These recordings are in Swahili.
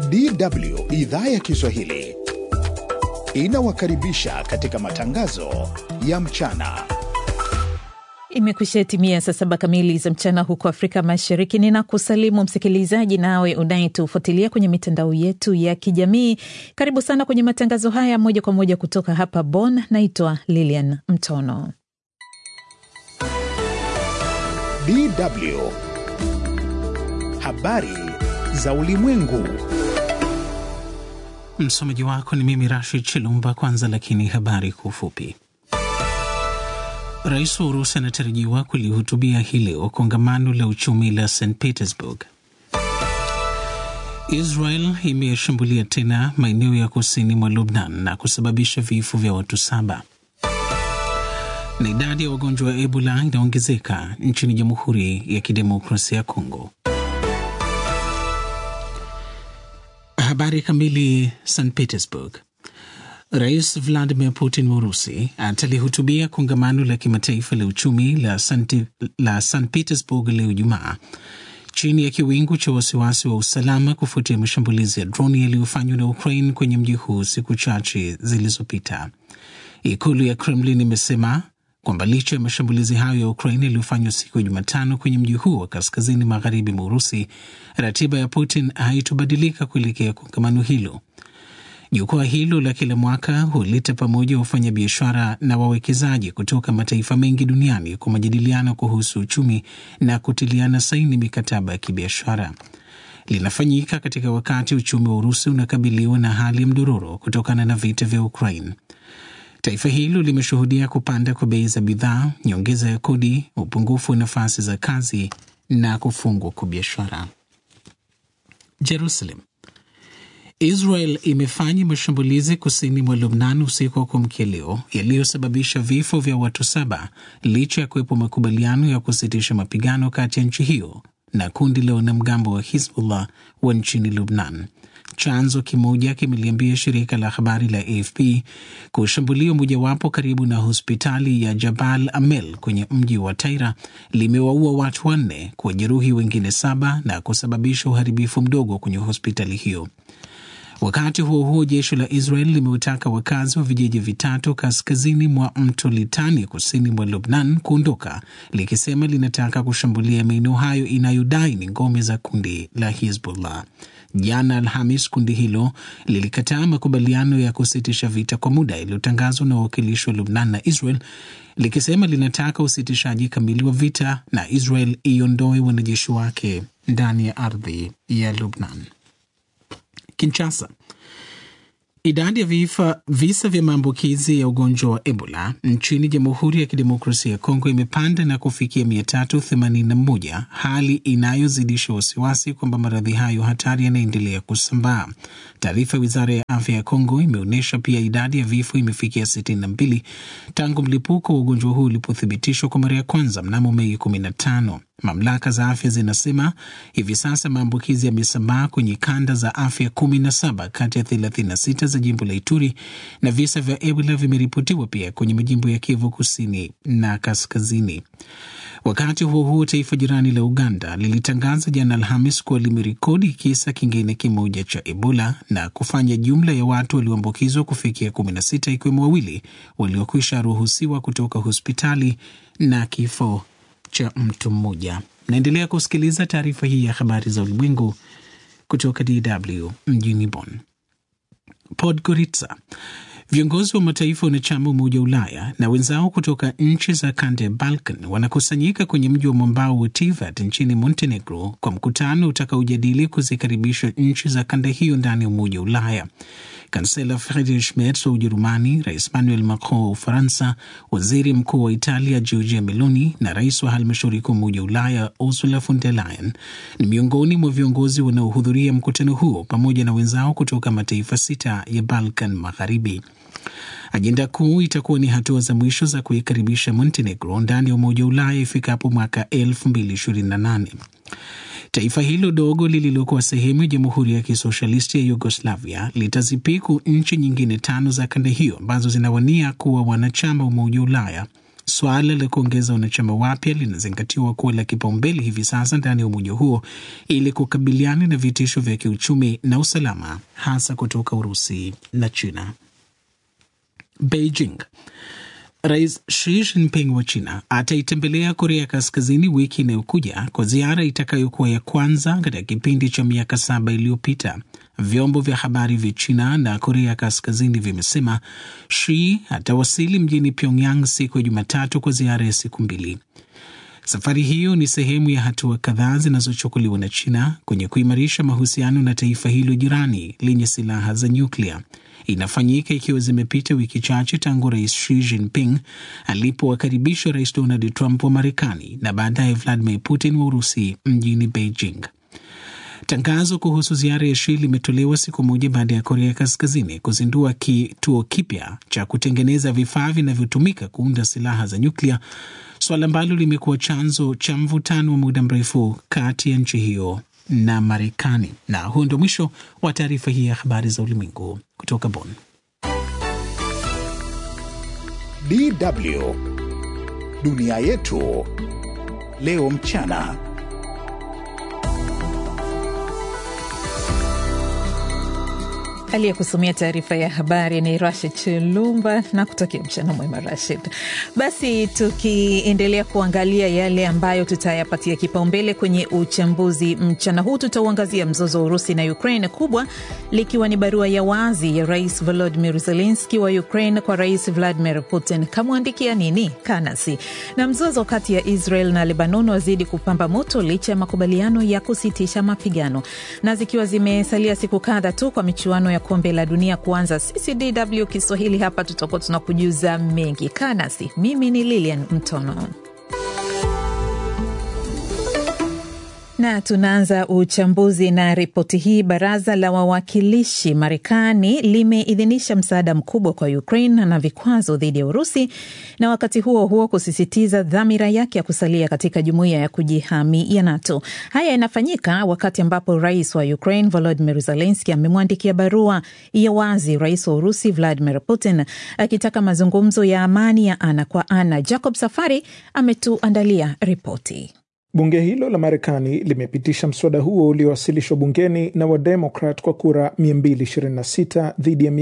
DW idhaa ya Kiswahili inawakaribisha katika matangazo ya mchana. Imekwisha timia saa saba kamili za mchana huko Afrika Mashariki. Ninakusalimu msikilizaji, nawe unayetufuatilia kwenye mitandao yetu ya kijamii. Karibu sana kwenye matangazo haya moja kwa moja kutoka hapa Bonn. Naitwa Lilian Mtono. DW habari za ulimwengu. Msomaji wako ni mimi Rashid Chilumba. Kwanza lakini habari kwa ufupi. Rais wa Urusi anatarajiwa kulihutubia hii leo kongamano la uchumi la St Petersburg. Israel imeshambulia tena maeneo ya kusini mwa Lubnan na kusababisha vifo vya watu saba. Na idadi ya wagonjwa wa Ebola inaongezeka nchini Jamhuri ya Kidemokrasia ya Kongo. Habari kamili. St Petersburg. Rais Vladimir Putin wa Urusi atalihutubia kongamano la kimataifa la uchumi la St, la St Petersburg leo Jumaa, chini ya kiwingu cha wasiwasi wa usalama kufuatia mashambulizi ya droni yaliyofanywa na Ukraine kwenye mji huu siku chache zilizopita. Ikulu ya Kremlin imesema kwamba licha ya mashambulizi hayo ya Ukraine yaliyofanywa siku ya Jumatano kwenye mji huu wa kaskazini magharibi mwa Urusi, ratiba ya Putin haitobadilika kuelekea kongamano hilo. Jukwaa hilo la kila mwaka huleta pamoja wafanyabiashara na wawekezaji kutoka mataifa mengi duniani kwa majadiliano kuhusu uchumi na kutiliana saini mikataba ya kibiashara. Linafanyika katika wakati uchumi wa Urusi unakabiliwa na hali ya mdororo kutokana na vita vya Ukraine. Taifa hilo limeshuhudia kupanda kwa bei za bidhaa, nyongeza ya kodi, upungufu wa nafasi za kazi na kufungwa kwa biashara. Jerusalem. Israel imefanya mashambulizi kusini mwa Lubnan usiku wa kuamkia leo yaliyosababisha vifo vya watu saba licha ya kuwepo makubaliano ya kusitisha mapigano kati ya nchi hiyo na kundi la wanamgambo wa Hizbullah wa nchini Lubnan. Chanzo kimoja kimeliambia shirika la habari la AFP kushambulio mojawapo karibu na hospitali ya Jabal Amel kwenye mji wa Taira limewaua watu wanne, kuwajeruhi wengine saba na kusababisha uharibifu mdogo kwenye hospitali hiyo. Wakati huo huo, jeshi la Israel limeutaka wakazi wa vijiji vitatu kaskazini mwa mto Litani kusini mwa Lubnan kuondoka, likisema linataka kushambulia maeneo hayo inayodai ni ngome za kundi la Hizbullah. Jana Alhamis, kundi hilo lilikataa makubaliano ya kusitisha vita kwa muda yaliyotangazwa na wawakilishi wa Lubnan na Israel, likisema linataka usitishaji kamili wa vita na Israel iondoe wanajeshi wake ndani ya ardhi ya Lubnan. Kinshasa. Idadi ya vifa, visa vya maambukizi ya ugonjwa wa Ebola nchini Jamhuri ya Kidemokrasia ya Kongo imepanda na kufikia 381, hali inayozidisha wasiwasi kwamba maradhi hayo hatari yanaendelea kusambaa. Taarifa ya wizara ya afya ya Kongo imeonyesha pia idadi ya vifo imefikia 62 tangu mlipuko wa ugonjwa huu ulipothibitishwa kwa mara ya kwanza mnamo Mei 15. Mamlaka za afya zinasema hivi sasa maambukizi yamesambaa kwenye kanda za afya 17 kati ya 36 za jimbo la Ituri na visa vya Ebola vimeripotiwa pia kwenye majimbo ya Kivu kusini na kaskazini. Wakati huo huo, taifa jirani la Uganda lilitangaza jana Alhamis kuwa limerekodi kisa kingine kimoja cha Ebola na kufanya jumla ya watu walioambukizwa kufikia 16 ikiwemo wawili waliokwisha ruhusiwa kutoka hospitali na kifo cha mtu mmoja. Naendelea kusikiliza taarifa hii ya habari za ulimwengu kutoka DW mjini Bonn. Podgorica. Viongozi wa mataifa wanachama Umoja wa Ulaya na wenzao kutoka nchi za kanda ya Balkan wanakusanyika kwenye mji wa mwambao wa Tivat nchini Montenegro kwa mkutano utakaojadili kuzikaribisha nchi za kanda hiyo ndani ya Umoja wa Ulaya. Kansela Friedrich Merz wa Ujerumani, Rais Emmanuel Macron wa Ufaransa, waziri mkuu wa Italia Giorgia Meloni na rais wa halmashauri kuu Umoja wa Ulaya Ursula von der Leyen ni miongoni mwa viongozi wanaohudhuria mkutano huo pamoja na wenzao kutoka mataifa sita ya Balkan Magharibi. Ajenda kuu itakuwa ni hatua za mwisho za kuikaribisha Montenegro ndani ya Umoja wa Ulaya ifikapo mwaka 2028. Taifa hilo dogo lililokuwa sehemu ya Jamhuri ya Kisoshalisti ya Yugoslavia litazipiku nchi nyingine tano za kanda hiyo ambazo zinawania kuwa wanachama wa Umoja wa Ulaya Suala la kuongeza wanachama wapya linazingatiwa kuwa la kipaumbele hivi sasa ndani ya umoja huo ili kukabiliana na vitisho vya kiuchumi na usalama, hasa kutoka Urusi na China. Beijing. Rais Xi Jinping wa China ataitembelea Korea Kaskazini wiki inayokuja kwa ziara itakayokuwa ya kwanza katika kipindi cha miaka saba iliyopita. Vyombo vya habari vya China na Korea Kaskazini vimesema Xi atawasili mjini Pyongyang siku ya Jumatatu kwa ziara ya siku mbili. Safari hiyo ni sehemu ya hatua kadhaa zinazochukuliwa na China kwenye kuimarisha mahusiano na taifa hilo jirani lenye silaha za nyuklia. Inafanyika ikiwa zimepita wiki chache tangu rais Xi Jinping alipowakaribisha rais Donald Trump wa Marekani na baadaye Vladimir Putin wa Urusi mjini Beijing. Tangazo kuhusu ziara ya Xi limetolewa siku moja baada ya Korea Kaskazini kuzindua kituo kipya cha kutengeneza vifaa vinavyotumika kuunda silaha za nyuklia, suala ambalo limekuwa chanzo cha mvutano wa muda mrefu kati ya nchi hiyo na Marekani. Na huu ndio mwisho wa taarifa hii ya habari za ulimwengu kutoka Bonn. DW dunia yetu leo mchana. Aliyekusomea taarifa ya habari ni Rashid Chilumba na kutakia mchana mwema Rashid. Basi tukiendelea kuangalia yale ambayo tutayapatia kipaumbele kwenye uchambuzi mchana huu, tutauangazia mzozo wa Urusi na Ukraine, kubwa likiwa ni barua ya wazi ya Rais Volodimir Zelenski wa Ukraine kwa Rais Vladimir Putin. Kamwandikia nini? Kanasi. Na mzozo kati ya Israel na Lebanon wazidi kupamba moto licha ya makubaliano ya kusitisha mapigano, na zikiwa zimesalia siku kadha tu kwa michuano ya kombe la dunia kuanza, sisi DW Kiswahili hapa tutakuwa tunakujuza mengi. Kaa nasi, mimi ni Lilian Mtono. na tunaanza uchambuzi na ripoti hii. Baraza la wawakilishi Marekani limeidhinisha msaada mkubwa kwa Ukraine na vikwazo dhidi ya Urusi, na wakati huo huo kusisitiza dhamira yake ya kusalia katika jumuiya ya kujihami ya NATO. Haya yanafanyika wakati ambapo rais wa Ukraine Volodymyr Zelensky amemwandikia barua ya wazi rais wa Urusi Vladimir Putin akitaka mazungumzo ya amani ya ana kwa ana. Jacob Safari ametuandalia ripoti. Bunge hilo la Marekani limepitisha mswada huo uliowasilishwa bungeni na Wademokrat kwa kura 226 dhidi ya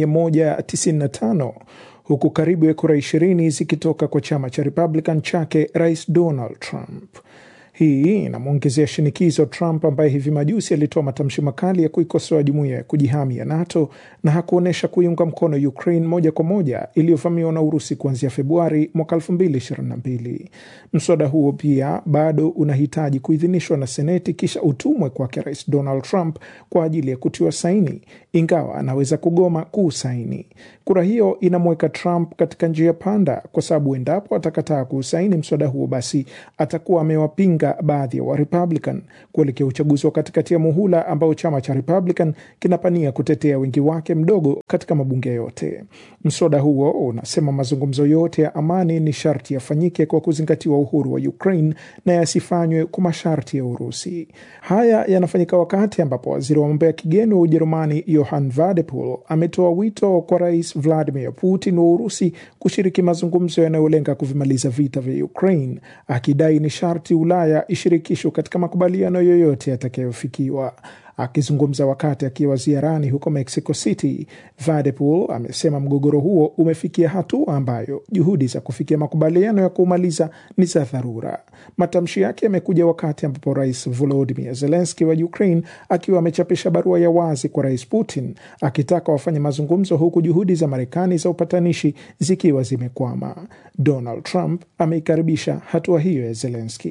195 huku karibu ya kura 20 zikitoka kwa chama cha Republican chake Rais Donald Trump. Hii inamwongezea shinikizo Trump ambaye hivi majuzi alitoa matamshi makali ya kuikosoa jumuiya ya kujihami ya NATO na hakuonyesha kuiunga mkono Ukraine moja kwa moja iliyovamiwa na Urusi kuanzia Februari mwaka 2022. Mswada huo pia bado unahitaji kuidhinishwa na Seneti kisha utumwe kwake Rais Donald Trump kwa ajili ya kutiwa saini, ingawa anaweza kugoma kuusaini. Kura hiyo inamweka Trump katika njia panda, kwa sababu endapo atakataa kuusaini mswada huo, basi atakuwa amewapinga baadhi ya Warepublican kuelekea uchaguzi wa katikati ya muhula ambao chama cha Republican kinapania kutetea wingi wake mdogo katika mabunge yote. Mswada huo unasema mazungumzo yote ya amani ni sharti yafanyike kwa kuzingatiwa uhuru wa Ukraine na yasifanywe kwa masharti ya Urusi. Haya yanafanyika wakati ambapo waziri wa mambo ya kigeni wa Ujerumani Johann Wadephul ametoa wito kwa Rais Vladimir Putin wa Urusi kushiriki mazungumzo yanayolenga kuvimaliza vita vya Ukraine, akidai ni sharti Ulaya ishirikishwe katika makubaliano yoyote yatakayofikiwa. Akizungumza wakati akiwa ziarani huko Mexico City, Vadepool amesema mgogoro huo umefikia hatua ambayo juhudi za kufikia makubaliano ya kuumaliza ni za dharura. Matamshi yake yamekuja wakati ambapo Rais Volodymyr Zelensky wa Ukraine akiwa amechapisha barua ya wazi kwa Rais Putin akitaka wafanye mazungumzo, huku juhudi za Marekani za upatanishi zikiwa zimekwama. Donald Trump ameikaribisha hatua hiyo ya Zelensky.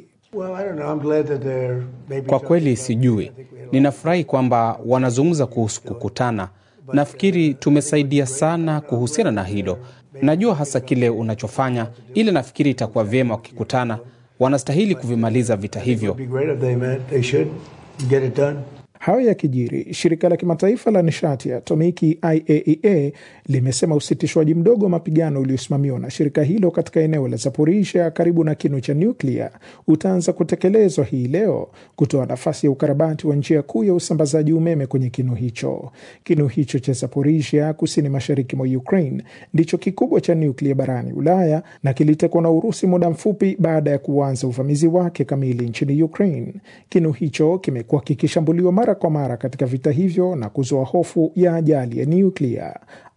Kwa kweli sijui. Ninafurahi kwamba wanazungumza kuhusu kukutana. Nafikiri tumesaidia sana kuhusiana na hilo. Najua hasa kile unachofanya, ila nafikiri itakuwa vyema wakikutana. Wanastahili kuvimaliza vita hivyo. Hayo yakijiri, shirika la kimataifa la nishati ya atomiki IAEA limesema usitishwaji mdogo wa mapigano uliosimamiwa na shirika hilo katika eneo la Zaporizhia karibu na kinu cha nyuklia utaanza kutekelezwa hii leo kutoa nafasi ya ukarabati wa njia kuu ya usambazaji umeme kwenye kinu hicho. Kinu hicho cha Zaporizhia kusini mashariki mwa Ukraine ndicho kikubwa cha nyuklia barani Ulaya na kilitekwa na Urusi muda mfupi baada ya kuanza uvamizi wake kamili nchini Ukraine. Kinu hicho kimekuwa kikishambuliwa mara kwa mara katika vita hivyo na kuzua hofu ya ajali ya nyuklia.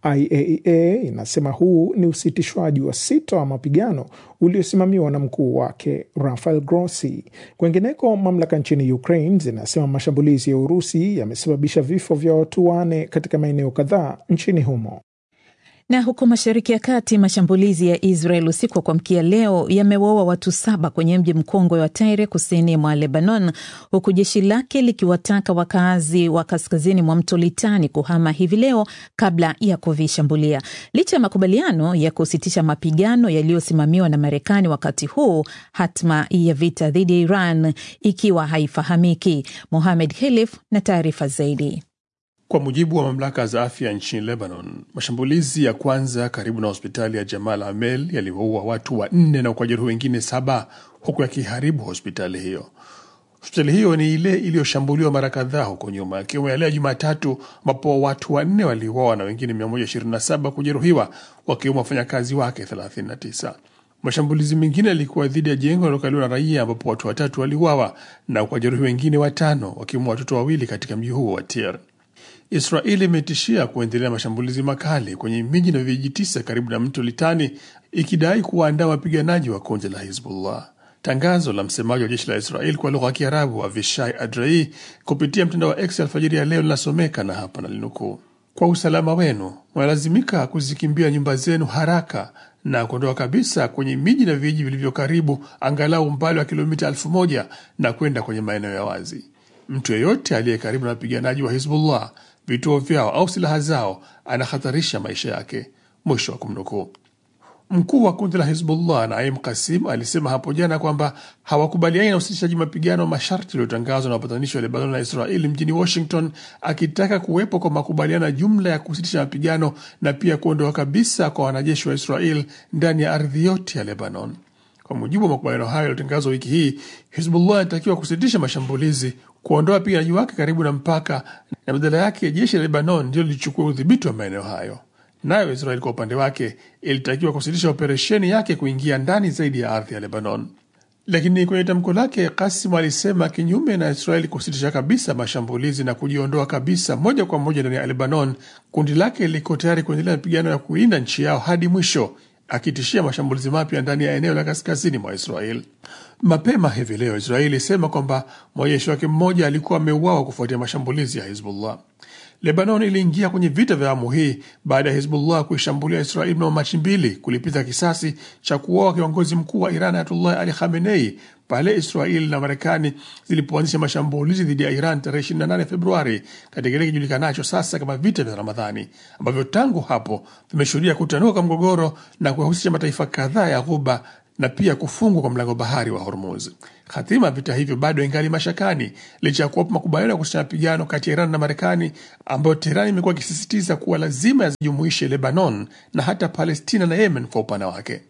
IAEA inasema huu ni usitishwaji wa sita wa mapigano uliosimamiwa na mkuu wake Rafael Grossi. Kwengineko, mamlaka nchini Ukraine zinasema mashambulizi ya Urusi yamesababisha vifo vya watu wane katika maeneo kadhaa nchini humo. Na huko Mashariki ya Kati, mashambulizi ya Israel usiku wa kuamkia leo yamewaua watu saba kwenye mji mkongwe wa Tyre kusini mwa Lebanon, huku jeshi lake likiwataka wakazi wa kaskazini mwa mto Litani kuhama hivi leo kabla ya kuvishambulia. Licha ya makubaliano ya kusitisha mapigano yaliyosimamiwa na Marekani wakati huu, hatma ya vita dhidi ya Iran ikiwa haifahamiki. Mohamed Khelif na taarifa zaidi. Kwa mujibu wa mamlaka za afya nchini Lebanon, mashambulizi ya kwanza karibu na hospitali ya Jamal Amel yaliwaua watu wanne na kujeruhi wengine saba huku yakiharibu hospitali hiyo. Hospitali hiyo ni ile iliyoshambuliwa mara kadhaa huko nyuma, ikiwemo yale ya Jumatatu ambapo watu wanne waliuawa na wengine 127 kujeruhiwa, wakiwemo wafanyakazi wake 39. Mashambulizi mengine yalikuwa dhidi ya jengo linalokaliwa na raia ambapo watu watatu waliuawa na kujeruhi wengine watano, wakiwemo watoto wawili katika mji huo wa Tir. Israeli imetishia kuendelea mashambulizi makali kwenye miji na vijiji tisa karibu na mto Litani, ikidai kuwaandaa wapiganaji wa kundi la Hizbullah. Tangazo la msemaji wa jeshi la Israeli kwa lugha ya Kiarabu Avishai Adrai kupitia mtandao wa X alfajiri ya leo linasomeka na hapa nalinukuu: kwa usalama wenu mnalazimika kuzikimbia nyumba zenu haraka na kuondoka kabisa kwenye miji na vijiji vilivyo karibu, angalau umbali wa kilomita elfu moja na kwenda kwenye maeneo ya wazi. Mtu yeyote aliye karibu na wapiganaji wa Hizbullah vituo vyao au silaha zao anahatarisha maisha yake. Mwisho wa kumnukuu. Mkuu wa kundi la Hizbullah Naim Kasim alisema hapo jana kwamba hawakubaliani na usitishaji mapigano masharti yaliyotangazwa na wapatanishi wa Lebanon na Israeli mjini Washington, akitaka kuwepo kwa makubaliano ya jumla ya kusitisha mapigano na pia kuondoka kabisa kwa wanajeshi wa Israel ndani ya ardhi yote ya Lebanon. Kwa mujibu wa makubaliano hayo yaliyotangazwa wiki hii, Hizbullah inatakiwa kusitisha mashambulizi, kuondoa wapiganaji wake karibu na mpaka, na badala yake jeshi la Lebanon ndio lilichukua udhibiti wa maeneo hayo. Nayo Israel kwa upande wake ilitakiwa kusitisha operesheni yake kuingia ndani zaidi ya ardhi ya Lebanon. Lakini kwenye tamko lake, Kasim alisema kinyume na Israeli kusitisha kabisa mashambulizi na kujiondoa kabisa moja kwa moja ndani ya Lebanon, kundi lake liko tayari kuendelea mapigano ya kulinda nchi yao hadi mwisho akitishia mashambulizi mapya ndani ya eneo la kaskazini mwa Israel. Mapema hivi leo Israeli ilisema kwamba mwanajeshi wake mmoja alikuwa ameuawa kufuatia mashambulizi ya Hizbullah. Lebanon iliingia kwenye vita vya awamu hii baada ya Hizbullah kuishambulia Israeli mnamo Machi mbili kulipiza kisasi cha kuuawa kiongozi mkuu wa Iran Ayatullah Ali Khamenei pale Israeli na Marekani zilipoanzisha mashambulizi dhidi ya Iran tarehe 28 Februari katika kile kijulikanacho sasa kama vita vya Ramadhani ambavyo tangu hapo vimeshuhudia kutanuka kwa mgogoro na kuwahusisha mataifa kadhaa ya Ghuba na pia kufungwa kwa mlango bahari wa Hormuz. Hatima ya vita hivyo bado ingali mashakani licha ya kuwapo makubaliano ya kusitisha mapigano kati ya Iran na Marekani ambayo Teherani imekuwa ikisisitiza kuwa lazima yazijumuishe Lebanon na hata Palestina na Yemen kwa upana wake.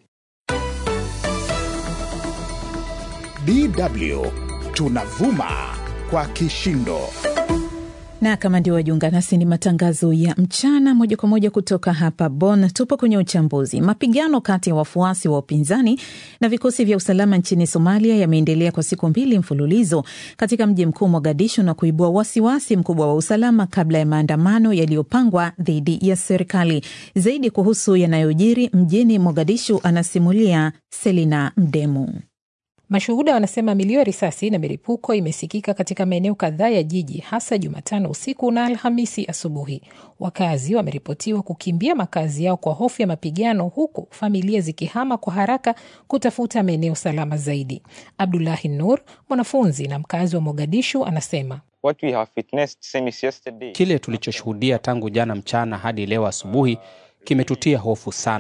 DW tunavuma kwa kishindo. na kama ndio wajiunga nasi, ni matangazo ya mchana moja kwa moja kutoka hapa Bonn. Tupo kwenye uchambuzi. Mapigano kati ya wafuasi wa upinzani na vikosi vya usalama nchini Somalia yameendelea kwa siku mbili mfululizo katika mji mkuu Mogadishu na kuibua wasiwasi mkubwa wa usalama kabla ya maandamano yaliyopangwa dhidi ya serikali. Zaidi kuhusu yanayojiri mjini Mogadishu anasimulia Selina Mdemu. Mashuhuda wanasema milio ya risasi na milipuko imesikika katika maeneo kadhaa ya jiji hasa Jumatano usiku na Alhamisi asubuhi. Wakazi wameripotiwa kukimbia makazi yao kwa hofu ya mapigano, huku familia zikihama kwa haraka kutafuta maeneo salama zaidi. Abdulahi Nur, mwanafunzi na mkazi wa Mogadishu, anasema What we have witnessed since yesterday, Kile tulichoshuhudia tangu jana mchana hadi leo asubuhi kimetutia hofu sana.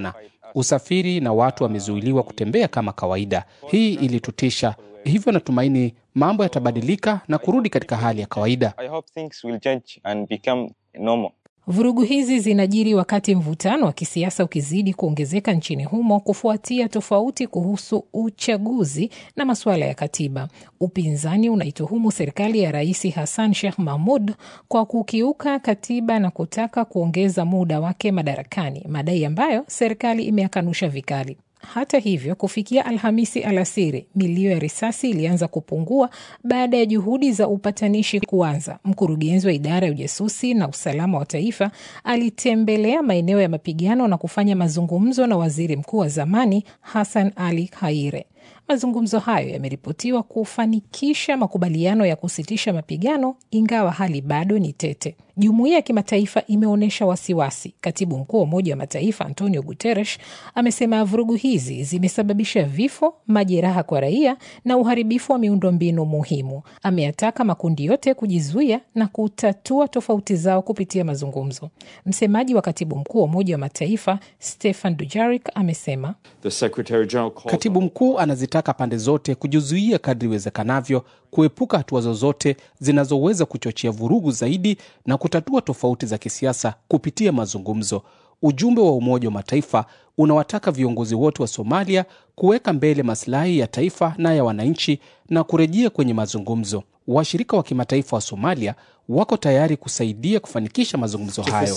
Usafiri na watu wamezuiliwa kutembea kama kawaida. Hii ilitutisha, hivyo natumaini mambo yatabadilika na kurudi katika hali ya kawaida. I hope things will change and become normal. Vurugu hizi zinajiri wakati mvutano wa kisiasa ukizidi kuongezeka nchini humo kufuatia tofauti kuhusu uchaguzi na masuala ya katiba. Upinzani unaituhumu serikali ya Rais Hassan Sheikh Mahmud kwa kukiuka katiba na kutaka kuongeza muda wake madarakani, madai ambayo serikali imeyakanusha vikali. Hata hivyo, kufikia Alhamisi alasiri, milio ya risasi ilianza kupungua baada ya juhudi za upatanishi kuanza. Mkurugenzi wa idara ya ujasusi na usalama wa taifa alitembelea maeneo ya mapigano na kufanya mazungumzo na waziri mkuu wa zamani Hassan Ali Khaire. Mazungumzo hayo yameripotiwa kufanikisha makubaliano ya kusitisha mapigano, ingawa hali bado ni tete. Jumuiya ya kimataifa imeonyesha wasiwasi. Katibu mkuu wa Umoja wa Mataifa Antonio Guterres amesema vurugu hizi zimesababisha vifo, majeraha kwa raia na uharibifu wa miundombinu muhimu. Ameyataka makundi yote kujizuia na kutatua tofauti zao kupitia mazungumzo. Msemaji wa katibu mkuu wa Umoja wa Mataifa Stefan Dujarric amesema Katibu mkuu anazitaka pande zote kujizuia kadri iwezekanavyo, kuepuka hatua zozote zinazoweza kuchochea vurugu zaidi na kutatua tofauti za kisiasa kupitia mazungumzo. Ujumbe wa Umoja wa Mataifa unawataka viongozi wote wa Somalia kuweka mbele masilahi ya taifa na ya wananchi na kurejea kwenye mazungumzo. Washirika wa kimataifa wa Somalia wako tayari kusaidia kufanikisha mazungumzo hayo.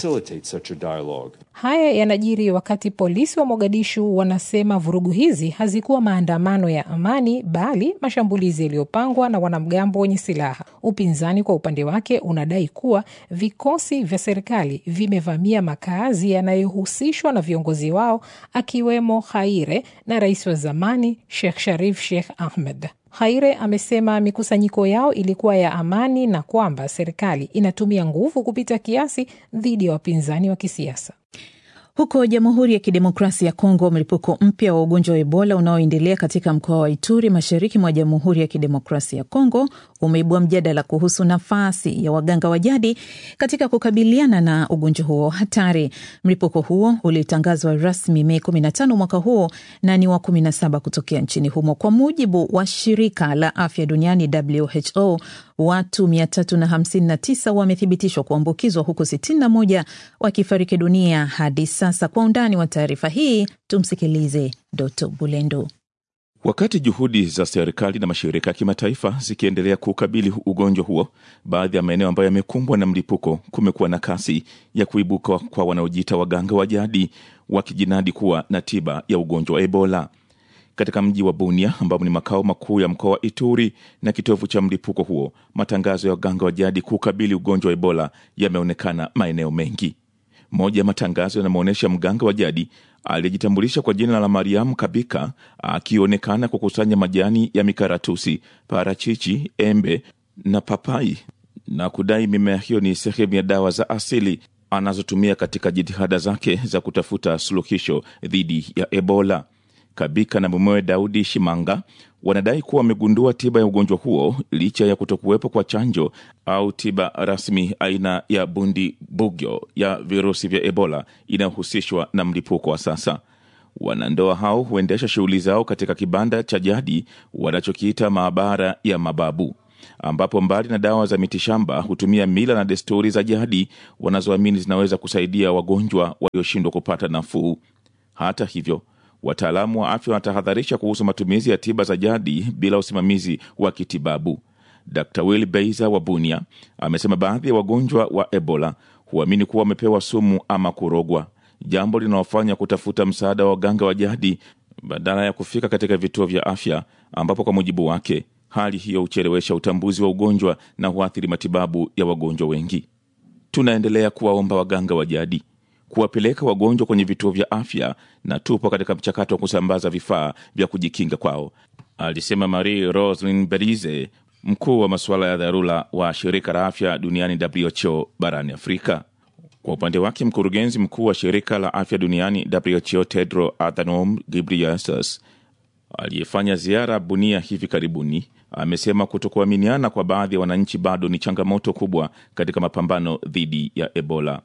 Haya yanajiri wakati polisi wa Mogadishu wanasema vurugu hizi hazikuwa maandamano ya amani, bali mashambulizi yaliyopangwa na wanamgambo wenye silaha. Upinzani kwa upande wake unadai kuwa vikosi vya serikali vimevamia makazi yanayohusishwa na viongozi wao, akiwemo Khaire na rais wa zamani Sheikh Sharif Sheikh Ahmed. Khaire amesema mikusanyiko yao ilikuwa ya amani na kwamba serikali inatumia nguvu kupita kiasi dhidi ya wapinzani wa kisiasa. Huko Jamhuri ya Kidemokrasia ya Kongo, mlipuko mpya wa ugonjwa wa Ebola unaoendelea katika mkoa wa Ituri, mashariki mwa Jamhuri ya Kidemokrasia ya Kongo, umeibua mjadala kuhusu nafasi ya waganga wa jadi katika kukabiliana na ugonjwa huo hatari. Mlipuko huo ulitangazwa rasmi Mei 15 mwaka huo na ni wa 17 kutokea nchini humo. Kwa mujibu wa shirika la afya duniani WHO, watu 359 wamethibitishwa kuambukizwa huku 61 wakifariki dunia hadi sasa. Kwa undani wa taarifa hii tumsikilize Doto Bulendo. Wakati juhudi za serikali na mashirika ya kimataifa zikiendelea kuukabili ugonjwa huo, baadhi ya maeneo ambayo yamekumbwa na mlipuko kumekuwa na kasi ya kuibuka kwa wanaojiita waganga wa jadi wakijinadi kuwa na tiba ya ugonjwa wa Ebola. Katika mji wa Bunia ambao ni makao makuu ya mkoa wa Ituri na kitovu cha mlipuko huo, matangazo ya waganga wa jadi kuukabili ugonjwa wa Ebola yameonekana maeneo mengi. Moja ya matangazo yanamwonyesha mganga wa jadi aliyejitambulisha kwa jina la Mariamu Kabika akionekana kukusanya majani ya mikaratusi, parachichi, embe na papai na kudai mimea hiyo ni sehemu ya dawa za asili anazotumia katika jitihada zake za kutafuta suluhisho dhidi ya Ebola. Kabika na mumewe Daudi Shimanga wanadai kuwa wamegundua tiba ya ugonjwa huo licha ya kutokuwepo kwa chanjo au tiba rasmi aina ya bundi bugyo ya virusi vya Ebola inayohusishwa na mlipuko wa sasa. Wanandoa hao huendesha shughuli zao katika kibanda cha jadi wanachokiita maabara ya mababu, ambapo mbali na dawa za mitishamba hutumia mila na desturi za jadi wanazoamini zinaweza kusaidia wagonjwa walioshindwa kupata nafuu. Hata hivyo wataalamu wa afya wanatahadharisha kuhusu matumizi ya tiba za jadi bila usimamizi wa kitibabu. Dr Will Beiza wa Bunia amesema baadhi ya wagonjwa wa Ebola huamini kuwa wamepewa sumu ama kurogwa, jambo linalofanya kutafuta msaada wa waganga wa jadi badala ya kufika katika vituo vya afya, ambapo kwa mujibu wake hali hiyo huchelewesha utambuzi wa ugonjwa na huathiri matibabu ya wagonjwa wengi. Tunaendelea kuwaomba waganga wa jadi kuwapeleka wagonjwa kwenye vituo vya afya na tupo katika mchakato wa kusambaza vifaa vya kujikinga kwao, alisema Marie Roslin Berize, mkuu wa masuala ya dharura wa shirika la afya duniani WHO barani Afrika. Kwa upande wake, mkurugenzi mkuu wa shirika la afya duniani WHO Tedro Adhanom Ghebreyesus aliyefanya ziara Bunia hivi karibuni amesema kutokuaminiana kwa baadhi ya wananchi bado ni changamoto kubwa katika mapambano dhidi ya Ebola.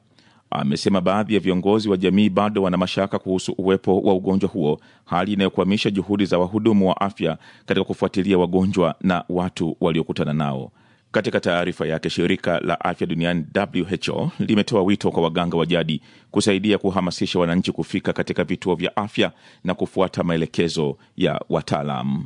Amesema baadhi ya viongozi wa jamii bado wana mashaka kuhusu uwepo wa ugonjwa huo, hali inayokwamisha juhudi za wahudumu wa afya katika kufuatilia wagonjwa na watu waliokutana nao. Katika taarifa yake, shirika la afya duniani WHO limetoa wito kwa waganga wa jadi kusaidia kuhamasisha wananchi kufika katika vituo vya afya na kufuata maelekezo ya wataalam.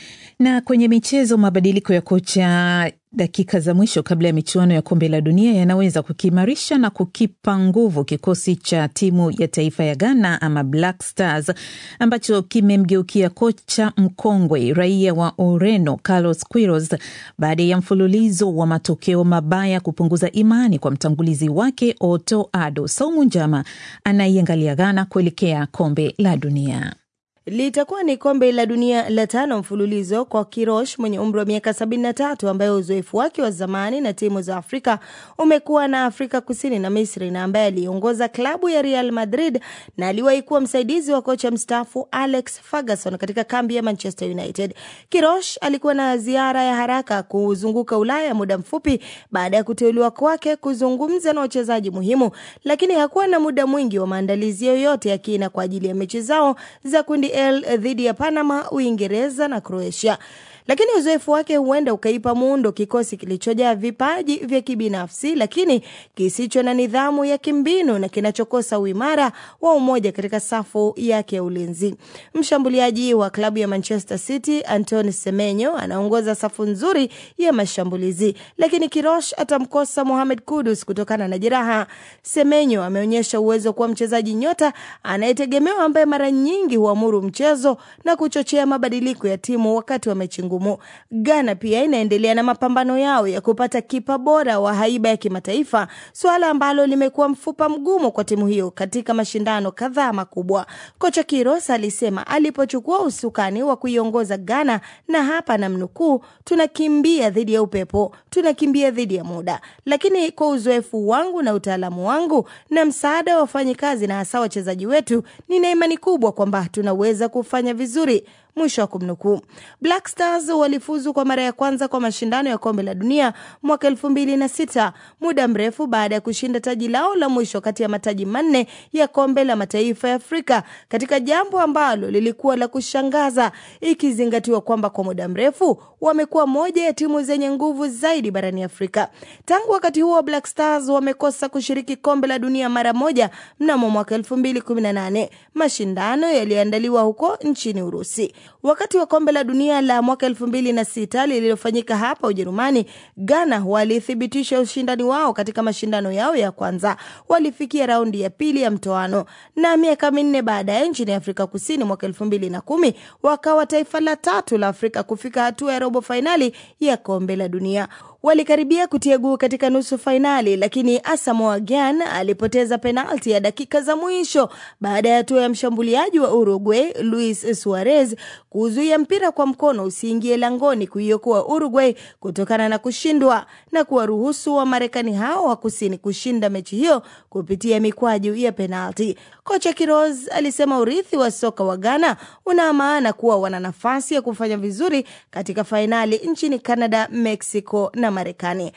Na kwenye michezo, mabadiliko ya kocha dakika za mwisho kabla ya michuano ya kombe la dunia yanaweza kukiimarisha na kukipa nguvu kikosi cha timu ya taifa ya Ghana ama Black Stars ambacho kimemgeukia kocha mkongwe raia wa Ureno Carlos Queiroz baada ya mfululizo wa matokeo mabaya kupunguza imani kwa mtangulizi wake Otto Addo. Saumu Njama anaiangalia Ghana kuelekea kombe la dunia. Litakuwa ni kombe la dunia la tano mfululizo kwa Kirosh mwenye umri wa miaka 73 ambaye uzoefu wake wa zamani na timu za Afrika umekuwa na Afrika Kusini na Misri na ambaye aliongoza klabu ya Real Madrid na aliwahi kuwa msaidizi wa kocha mstaafu Alex Ferguson katika kambi ya Manchester United. Kirosh alikuwa na ziara ya haraka kuzunguka Ulaya muda mfupi baada ya kuteuliwa kwake kuzungumza na wachezaji muhimu, lakini hakuwa na muda mwingi wa maandalizi yoyote ya kina kwa ajili ya mechi zao za kundi L dhidi ya Panama, Uingereza na Croatia. Lakini uzoefu wake huenda ukaipa muundo kikosi kilichojaa vipaji vya kibinafsi lakini kisicho na nidhamu ya kimbinu na kinachokosa uimara wa umoja katika safu yake ya ulinzi. Mshambuliaji wa klabu ya Manchester City Antoine Semenyo anaongoza safu nzuri ya mashambulizi, lakini Kirosh atamkosa Mohamed Kudus kutokana na jeraha. Semenyo ameonyesha uwezo kuwa mchezaji nyota anayetegemewa ambaye mara nyingi huamuru mchezo na kuchochea mabadiliko ya timu wakati wa mechi ngumu. Ghana pia inaendelea na mapambano yao ya kupata kipa bora wa haiba ya kimataifa, suala ambalo limekuwa mfupa mgumu kwa timu hiyo katika mashindano kadhaa makubwa. Kocha Kiros alisema alipochukua usukani wa kuiongoza Ghana, na hapa namnukuu, tunakimbia dhidi ya upepo, tunakimbia dhidi ya muda, lakini kwa uzoefu wangu na utaalamu wangu na msaada wa wafanyikazi na hasa wachezaji wetu, nina imani kubwa kwamba tunaweza kufanya vizuri. Mwisho wa kumnukuu. Black Stars walifuzu kwa mara ya kwanza kwa mashindano ya kombe la dunia mwaka elfu mbili na sita muda mrefu baada ya kushinda taji lao la mwisho kati ya mataji manne ya kombe la mataifa ya Afrika, katika jambo ambalo lilikuwa la kushangaza ikizingatiwa kwamba kwa muda mrefu wamekuwa moja ya timu zenye nguvu zaidi barani Afrika. Tangu wakati huo, Black Stars wamekosa kushiriki kombe la dunia mara moja mnamo mwaka elfu mbili kumi na nane mashindano yaliyoandaliwa huko nchini Urusi. Wakati wa kombe la dunia la mwaka elfu mbili na sita lililofanyika hapa Ujerumani, Ghana walithibitisha ushindani wao katika mashindano yao ya kwanza. Walifikia raundi ya pili ya mtoano, na miaka minne baadaye nchini Afrika Kusini mwaka elfu mbili na kumi wakawa taifa la tatu la Afrika kufika hatua ya robo fainali ya kombe la dunia. Walikaribia kutia guu katika nusu fainali, lakini Asamoah Gyan alipoteza penalti ya dakika za mwisho baada ya hatua ya mshambuliaji wa Uruguay Luis Suarez kuzuia mpira kwa mkono usiingie langoni kuiokoa Uruguay kutokana na kushindwa na kuwaruhusu wa Marekani hao wa kusini kushinda mechi hiyo kupitia mikwaju ya penalti. Kocha Kiroz alisema urithi wa soka wa Ghana una maana kuwa wana nafasi ya kufanya vizuri katika fainali nchini Canada, Mexico na Marekani.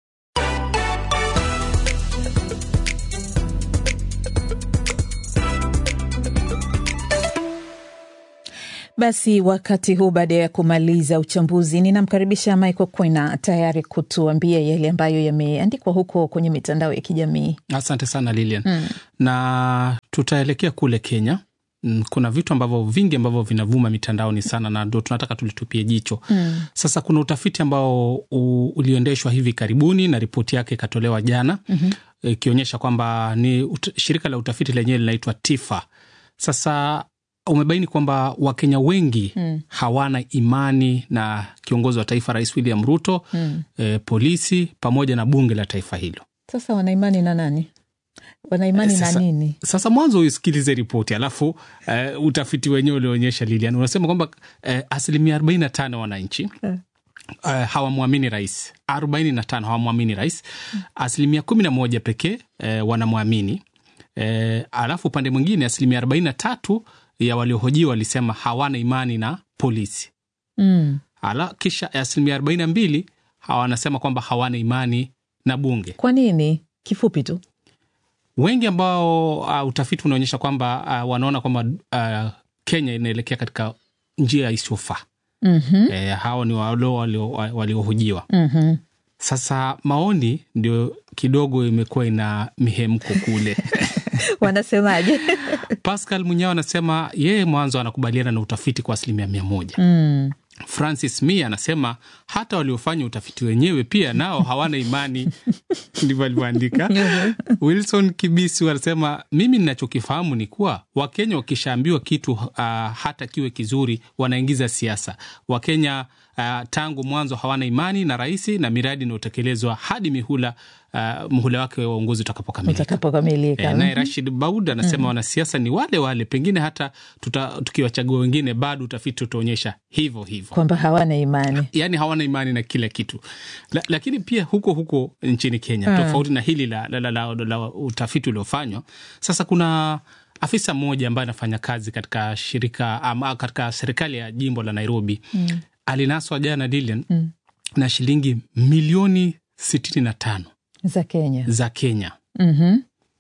Basi wakati huu, baada ya kumaliza uchambuzi, ninamkaribisha Michael Kwena tayari kutuambia yale ambayo yameandikwa huko kwenye mitandao ya kijamii. Asante sana Lilian. Mm. Na tutaelekea kule Kenya. Kuna vitu ambavyo vingi ambavyo vinavuma mitandaoni sana na ndo tunataka tulitupie jicho. Mm. Sasa kuna utafiti ambao uliendeshwa hivi karibuni na ripoti yake ikatolewa jana ikionyesha mm -hmm. kwamba ni ut shirika la utafiti lenyewe linaitwa TIFA. Sasa umebaini kwamba Wakenya wengi mm. hawana imani na kiongozi wa taifa Rais William Ruto mm. eh, polisi pamoja na bunge la taifa hilo. Sasa wanaimani na nani? Wanaimani sasa, na nini? Sasa mwanzo usikilize ripoti alafu eh, utafiti wenyewe ulioonyesha Lilian unasema kwamba eh, asilimia arobaini na tano wananchi eh. Uh, hawamwamini rais, arobaini na tano hawamwamini rais, asilimia kumi na moja pekee eh, wanamwamini eh, alafu upande mwingine asilimia arobaini na tatu ya waliohojiwa walisema hawana imani na polisi mm. Ala, kisha asilimia arobaini na mbili wanasema kwamba hawana imani na bunge. Kwa nini? Kifupi tu wengi ambao uh, utafiti unaonyesha kwamba uh, wanaona kwamba uh, Kenya inaelekea katika njia isiyofaa. Mhm. E, hao ni walo walio- waliohojiwa. Mhm. Sasa maoni ndio kidogo imekuwa ina mihemko kule. Wanasemaje? Pascal Munyao anasema yeye mwanzo anakubaliana na utafiti kwa asilimia mia moja. Mm. Francis Mi anasema hata waliofanya utafiti wenyewe pia nao hawana imani, ndivyo alivyoandika. Wilson Kibisi anasema mimi ninachokifahamu ni kuwa Wakenya wakishaambiwa kitu uh, hata kiwe kizuri wanaingiza siasa. Wakenya uh, tangu mwanzo hawana imani na rais na miradi inayotekelezwa hadi mihula uh, muhula wake wa uongozi utakapokamilika. Utakapokamilika. E, naye Rashid Baud anasema wanasiasa ni wale wale, pengine hata tuta, tukiwachagua wengine bado utafiti utaonyesha hivyo hivyo kwamba hawana imani. yaani hawana imani na kila kitu la, lakini pia huko huko nchini Kenya Mm. tofauti na hili la, la, la, la, la utafiti uliofanywa sasa, kuna afisa mmoja ambaye anafanya kazi katika shirika ama katika serikali ya jimbo la Nairobi Mm. alinaswa jana Lilian Mm. na shilingi milioni sitini na tano Za Kenya. za Kenya Mhm.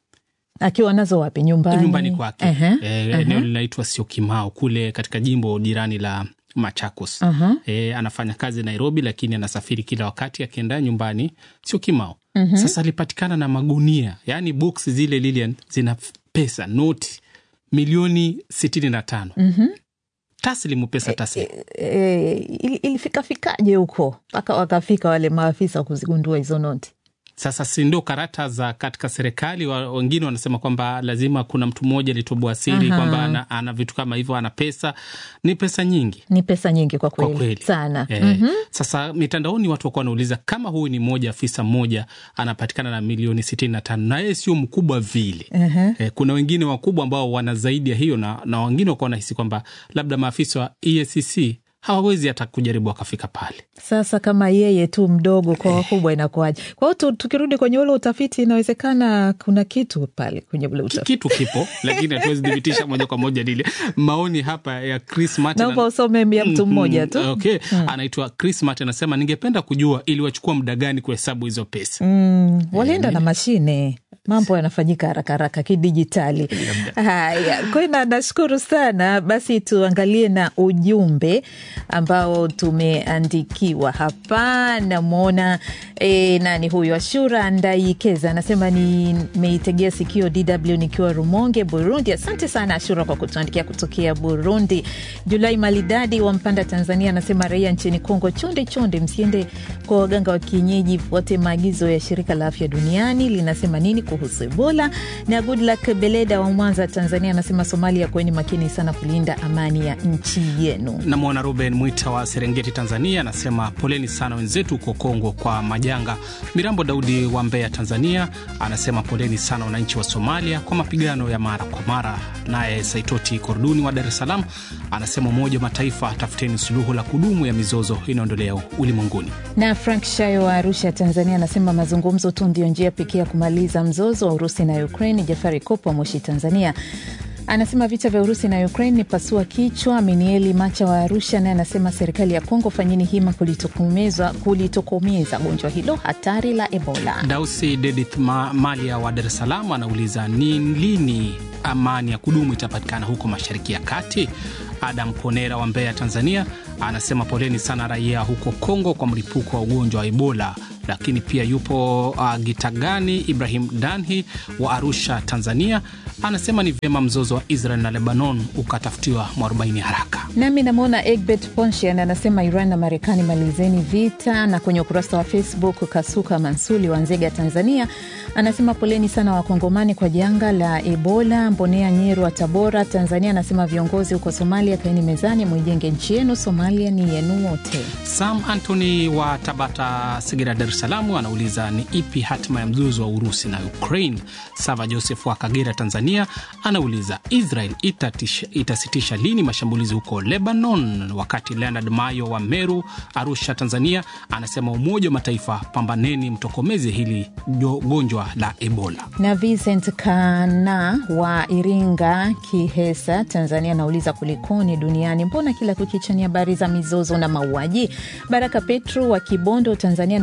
Akiwa nazo wapi? Nyumbani, nyumbani kwake Ehe, Eh, ehe. eneo linaitwa Syokimau kule katika jimbo jirani la Machakos. Aha. E, anafanya kazi Nairobi, lakini anasafiri kila wakati akienda nyumbani Syokimau. Mhm. Sasa alipatikana na magunia, yaani box zile Lilian zina pesa noti milioni sitini na tano Mhm. taslimu, pesa taslimu. E, ili- ilifikafikaje huko mpaka wakafika wale maafisa kuzigundua hizo noti? Sasa si ndio karata za katika serikali wa, wengine wanasema kwamba lazima kuna mtu mmoja alitoboa siri Aha. kwamba ana, ana vitu kama hivyo, ana pesa, ni pesa nyingi Ni pesa nyingi kwa kwa kweli, kweli sana. Eh, Mhm. Sasa mitandaoni watu wakuwa wanauliza kama huyu ni mmoja afisa mmoja anapatikana na milioni sitini na tano na yeye sio mkubwa vile. Ehe. Eh, kuna wengine wakubwa ambao wana zaidi ya hiyo na, na wengine wakuwa wanahisi kwamba labda maafisa wa EACC hawawezi hata kujaribu wakafika pale. Sasa kama yeye tu mdogo kwa wakubwa inakuwaje? Kwa hiyo tu- tukirudi kwenye ule utafiti, inawezekana kuna kitu pale kwenye ule utafiti. Kitu kipo lakini hatuwezi thibitisha moja kwa moja lile. Maoni hapa ya Chris Martin Naomba usome ya mtu Mm, mmoja mm, tu. Okay. Anaitwa Chris Martin anasema ningependa kujua iliwachukua muda gani kuhesabu hizo pesa. Mm, walienda na mashine, mambo yanafanyika haraka haraka kidijitali. Haya, kwena, nashukuru sana. Basi tuangalie na ujumbe ambao tumeandikiwa hapa. Namwona e, nani huyu, Ashura Ndaikeza anasema nimeitegea sikio DW nikiwa Rumonge, Burundi. Asante sana Ashura kwa kutuandikia kutokea Burundi. Julai Malidadi wa Mpanda, Tanzania anasema raia nchini Kongo, chonde chonde, msiende kwa waganga wa kienyeji, fuate maagizo ya shirika la afya duniani linasema nini kuhusu Ebola. Na Goodluck Beleda wa Mwanza, Tanzania anasema Somalia, kweni makini sana kulinda amani ya nchi yenu. Namwona Ruben Mwita wa Serengeti, Tanzania, anasema poleni sana wenzetu huko Kongo kwa majanga. Mirambo Daudi wa Mbeya, Tanzania, anasema poleni sana wananchi wa Somalia kwa mapigano ya mara kwa mara. Naye Saitoti Korduni wa Dar es Salaam anasema Umoja wa Mataifa, tafuteni suluhu la kudumu ya mizozo inayoendelea ulimwenguni. Na Frank Shayo wa Arusha, Tanzania anasema mazungumzo tu ndio njia pekee ya kumaliza mzozo wa Urusi na Ukraine. Jafari Kopo wa Moshi, Tanzania anasema vita vya Urusi na Ukraine ni pasua kichwa. Minieli Macha wa Arusha naye anasema serikali ya Kongo, fanyeni hima kulitokomeza kulitokomeza gonjwa hilo hatari la Ebola. Dausi Dedith Ma Malia wa Dar es Salaam anauliza ni lini amani ya kudumu itapatikana huko Mashariki ya Kati. Adam Ponera wa Mbeya, Tanzania anasema poleni sana raia huko Kongo kwa mlipuko wa ugonjwa wa Ebola. Lakini pia yupo uh, Gitagani Ibrahim Danhi wa Arusha, Tanzania anasema ni vyema mzozo wa Israel na Lebanon ukatafutiwa mwarobaini haraka. Nami namwona Egbert Ponshian anasema Iran na Marekani malizeni vita. Na kwenye ukurasa wa Facebook Kasuka Mansuli wa Nzega, Tanzania anasema poleni sana Wakongomani kwa janga la Ebola. Mbonea Nyeru wa Tabora, Tanzania anasema viongozi huko Somalia, kaeni mezani, mwijenge nchi yenu. Somalia ni yenu wote. Sam Antony wa Tabata, Segera, Dar es Salaam anauliza ni ipi hatima ya mzozo wa Urusi na Ukraine. Sava Joseph wa Kagera, Tanzania anauliza Israel itatisha, itasitisha lini mashambulizi huko Lebanon, wakati Leonard Mayo wa Meru, Arusha, Tanzania anasema Umoja wa Mataifa, pambaneni mtokomeze hili jo- gonjwa la Ebola. na Vincent Kana wa Iringa, Kihesa, Tanzania anauliza kulikoni duniani, mbona kila kukicha ni habari za mizozo na mauaji? Baraka Petro wa Kibondo, Tanzania anauliza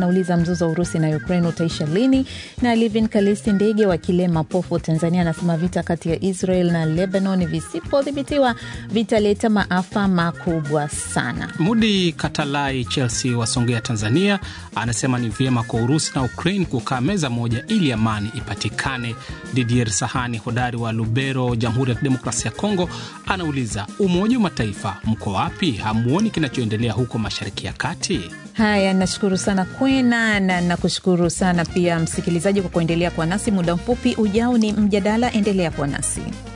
mzozo wa Urusi na Ukraine utaisha lini, na Livin Kalisti Ndege wa Kilema Pofu, Tanzania, anasema vita kati ya Israel na Lebanon visipodhibitiwa vitaleta maafa makubwa sana. Mudi Katalai Chelsea wasongea Tanzania anasema ni vyema kwa Urusi na Ukraine kukaa meza moja ili amani ipatikane. Didier Sahani hodari wa Lubero, Jamhuri ya Kidemokrasia ya Kongo, anauliza Umoja wa Mataifa mko wapi? Hamuoni kinachoendelea huko Mashariki ya Kati? Haya, nashukuru sana Kwena na nakushukuru sana pia msikilizaji kwa kuendelea kuwa nasi. Muda mfupi ujao ni mjadala, endelea kuwa nasi.